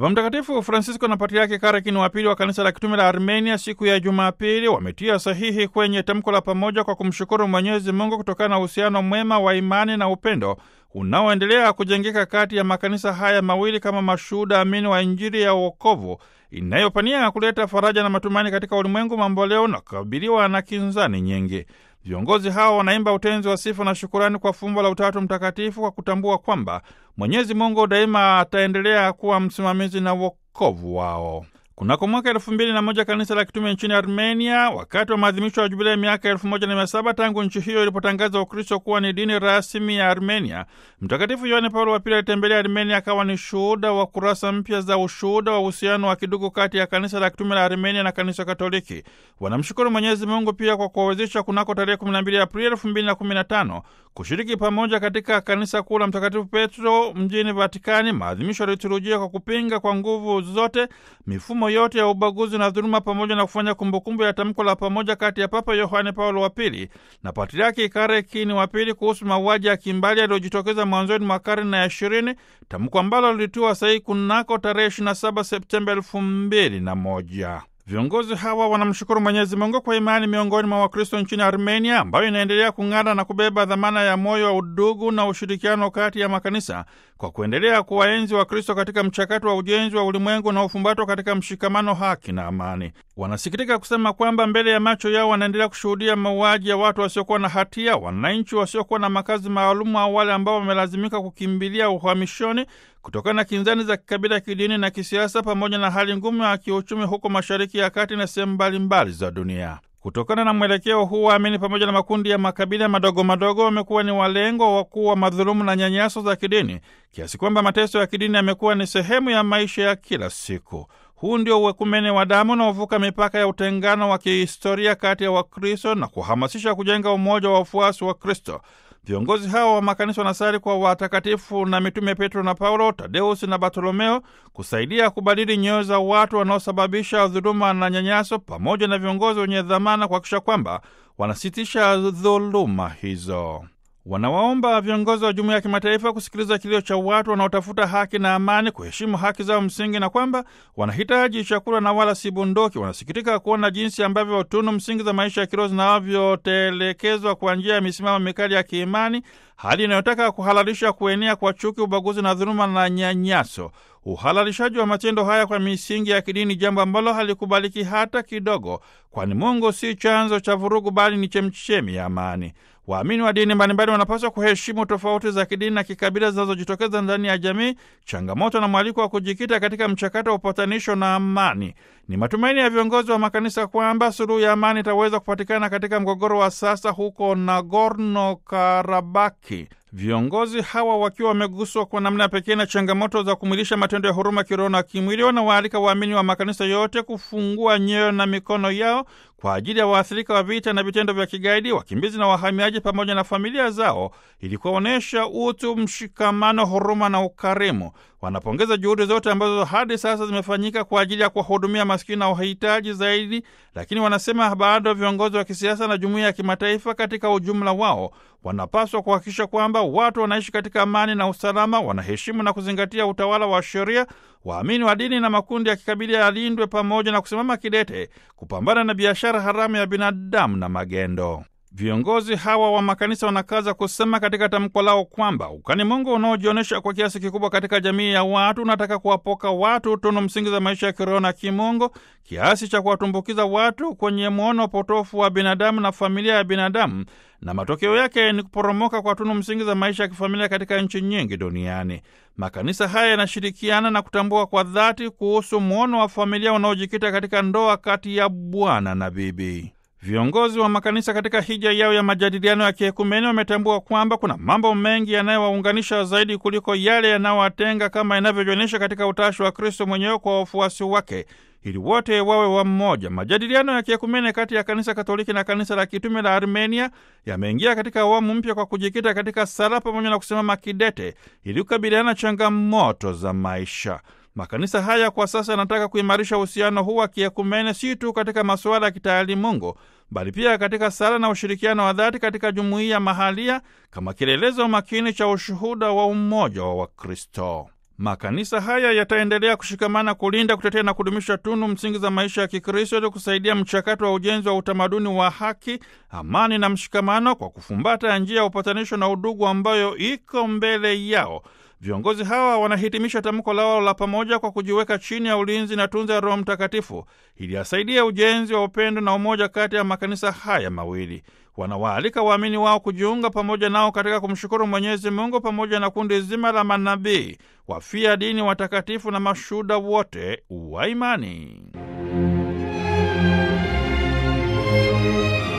Baba Mtakatifu Francisco na Patriaki Karakin wa pili wa kanisa la kitume la Armenia siku ya Jumapili wametia sahihi kwenye tamko la pamoja kwa kumshukuru Mwenyezi Mungu kutokana na uhusiano mwema wa imani na upendo unaoendelea kujengeka kati ya makanisa haya mawili kama mashuhuda amini wa Injili ya uokovu inayopania kuleta faraja na matumaini katika ulimwengu mamboleo na kukabiliwa na kinzani nyingi. Viongozi hao wanaimba utenzi wa sifa na shukurani kwa fumbo la Utatu Mtakatifu kwa kutambua kwamba Mwenyezi Mungu daima ataendelea kuwa msimamizi na wokovu wao. Kunako mwaka elfu mbili na moja kanisa la kitume nchini Armenia, wakati wa maadhimisho ya jubilei miaka elfu moja na mia saba tangu nchi hiyo ilipotangaza Ukristo kuwa ni dini rasmi ya Armenia, Mtakatifu Yohane Paulo wa Pili alitembelea Armenia akawa ni shuhuda wa kurasa mpya za ushuhuda wa uhusiano wa kidugu kati ya kanisa la kitume la Armenia na kanisa Katoliki. Wanamshukuru Mwenyezi Mungu pia kwa kuwawezesha kunako tarehe 12 Aprili elfu mbili na kumi na tano kushiriki pamoja katika kanisa kuu la Mtakatifu Petro mjini Vatikani maadhimisho ya liturujia kwa kupinga kwa nguvu zote mifumo yote ya ubaguzi na dhuluma pamoja na kufanya kumbukumbu ya tamko la pamoja kati ya Papa Yohane Paulo wa Pili na Patriaki Karekini wa Pili kuhusu mauaji ya kimbali yaliyojitokeza mwanzoni mwa karne ya ishirini, tamko ambalo lilitiwa sahihi kunako tarehe 27 Septemba elfu mbili na moja. Viongozi hawa wanamshukuru Mwenyezi Mungu kwa imani miongoni mwa Wakristo nchini Armenia, ambayo inaendelea kung'ara na kubeba dhamana ya moyo wa udugu na ushirikiano kati ya makanisa kwa kuendelea kuwaenzi Wakristo katika mchakato wa ujenzi wa ulimwengu na ufumbatwa katika mshikamano, haki na amani. Wanasikitika kusema kwamba mbele ya macho yao wanaendelea kushuhudia mauaji ya watu wasiokuwa na hatia, wananchi wasiokuwa na makazi maalumu, au wale ambao wamelazimika kukimbilia uhamishoni kutokana na kinzani za kikabila, kidini na kisiasa, pamoja na hali ngumu ya kiuchumi huko Mashariki ya Kati na sehemu mbalimbali za dunia. Kutokana na mwelekeo huu, waamini pamoja na makundi ya makabila madogo madogo wamekuwa ni walengwa wakuu wa madhulumu na nyanyaso za kidini, kiasi kwamba mateso ya kidini yamekuwa ni sehemu ya maisha ya kila siku. Huu ndio uwekumene wa damu unaovuka mipaka ya utengano wa kihistoria kati ya Wakristo na kuhamasisha kujenga umoja wa wafuasi wa Kristo. Viongozi hao wa makanisa wanasali kwa watakatifu na mitume Petro na Paulo, Tadeusi na Bartolomeo kusaidia kubadili nyoyo za watu wanaosababisha dhuluma na nyanyaso, pamoja na viongozi wenye dhamana kuhakikisha kwamba wanasitisha dhuluma hizo. Wanawaomba viongozi wa jumuiya ya kimataifa kusikiliza kilio cha watu wanaotafuta haki na amani, kuheshimu haki zao msingi, na kwamba wanahitaji chakula na wala si bunduki. Wanasikitika kuona jinsi ambavyo tunu msingi za maisha ya kiroho zinavyotelekezwa kwa njia ya misimamo mikali ya kiimani, hali inayotaka kuhalalisha kuenea kwa chuki, ubaguzi na dhuluma na nyanyaso. Uhalalishaji wa matendo haya kwa misingi ya kidini, jambo ambalo halikubaliki hata kidogo, kwani Mungu si chanzo cha vurugu, bali ni chemchemi ya amani. Waamini wa dini mbalimbali wanapaswa kuheshimu tofauti za kidini na kikabila zinazojitokeza ndani ya jamii, changamoto na mwaliko wa kujikita katika mchakato wa upatanisho na amani. Ni matumaini ya viongozi wa makanisa kwamba suluhu ya amani itaweza kupatikana katika mgogoro wa sasa huko Nagorno Karabaki. Viongozi hawa wakiwa wameguswa kwa namna pekee na changamoto za kumwilisha matendo ya huruma kiroho na kimwili, wanawaalika waamini wa makanisa yote kufungua nyoyo na mikono yao kwa ajili ya waathirika wa vita na vitendo vya kigaidi, wakimbizi na wahamiaji, pamoja na familia zao, ili kuwaonyesha utu, mshikamano, huruma na ukarimu. Wanapongeza juhudi zote ambazo hadi sasa zimefanyika kwa ajili ya kuwahudumia maskini na wahitaji zaidi, lakini wanasema bado viongozi wa kisiasa na jumuiya ya kimataifa katika ujumla wao wanapaswa kuhakikisha kwamba watu wanaishi katika amani na usalama, wanaheshimu na kuzingatia utawala wa sheria. Waamini wa dini na makundi ya kikabila yalindwe, pamoja na kusimama kidete kupambana na biashara haramu ya binadamu na magendo. Viongozi hawa wa makanisa wanakaza kusema katika tamko lao kwamba ukani Mungu unaojionyesha kwa kiasi kikubwa katika jamii ya watu unataka kuwapoka watu tunu msingi za maisha ya kiroho na kimungu kiasi cha kuwatumbukiza watu kwenye mwono potofu wa binadamu na familia ya binadamu, na matokeo yake ni kuporomoka kwa tunu msingi za maisha ya kifamilia katika nchi nyingi duniani. Makanisa haya yanashirikiana na kutambua kwa dhati kuhusu mwono wa familia unaojikita katika ndoa kati ya bwana na bibi. Viongozi wa makanisa katika hija yao ya majadiliano ya kiekumeni wametambua kwamba kuna mambo mengi yanayowaunganisha zaidi kuliko yale yanayowatenga kama inavyojionyesha katika utashi wa Kristo mwenyewe kwa wafuasi wake ili wote wawe wa mmoja. Majadiliano ya kiekumene kati ya kanisa Katoliki na kanisa la kitume la Armenia yameingia katika awamu mpya kwa kujikita katika sala pamoja na kusimama kidete ili kukabiliana changamoto za maisha. Makanisa haya kwa sasa yanataka kuimarisha uhusiano huu wa kiekumene si tu katika masuala ya kitaalimungu bali pia katika sala na ushirikiano wa dhati katika jumuiya mahalia kama kielelezo makini cha ushuhuda wa umoja wa Wakristo. Makanisa haya yataendelea kushikamana kulinda, kutetea na kudumisha tunu msingi za maisha ya Kikristo ili kusaidia mchakato wa ujenzi wa utamaduni wa haki, amani na mshikamano kwa kufumbata njia ya upatanisho na udugu ambayo iko mbele yao. Viongozi hawa wanahitimisha tamko lao la pamoja kwa kujiweka chini ya ulinzi na tunza ya Roho Mtakatifu ili asaidie ujenzi wa upendo na umoja kati ya makanisa haya mawili. Wanawaalika waamini wao kujiunga pamoja nao katika kumshukuru Mwenyezi Mungu pamoja na kundi zima la manabii, wafia dini, watakatifu na mashuhuda wote wa imani.